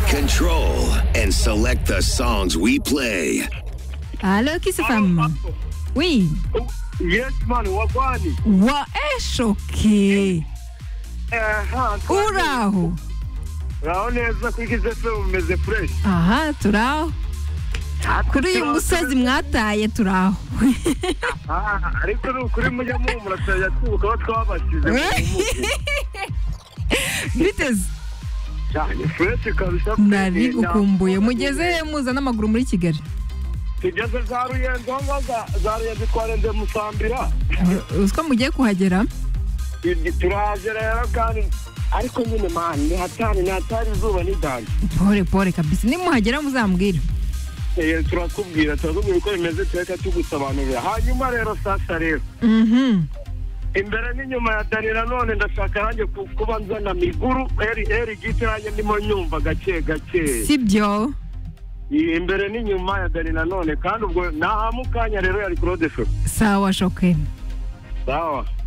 control and select the songs we play. Allo, qui se femme? Oui. Yes man, wagwani. Wa eshoke. Uraho. Uraho neza kuri Kiss FM mumeze fresh. Aha, turaho. Kuri uyu musozi mwataye turaho. Ah, ariko ni ukuri mujya muhumura turayatubukaho twabashyize mu mutwe. Biteze. Cyane fresh kabisa. Nabigukumbuye. Mugeze he muza n'amaguru muri Kigali? tugeze za ruyenzi aho ngaho za- za ruyenzi twarenze musambira Uziko mugiye kuhagera? Ibi turahagera rero kandi ariko nyine mani ni hatari ni hatari izuba n'idanje Pore pore kabisa. Nimuhagera muzambwira. Eh, turakubwira turakubwira uko bimeze tureka tugusobanurira hanyuma rero sasa rero Mhm. imbere n'inyuma ya dani nanone ndashaka nanjye ku- kuba nzana miguru eri eri giti nanjye ndimo nyumva gake gake Sibyo. imbere n'inyuma ya dani nanone kandi ubwo nahamukanya rero yari kurode shopu Sawa shoke. sawa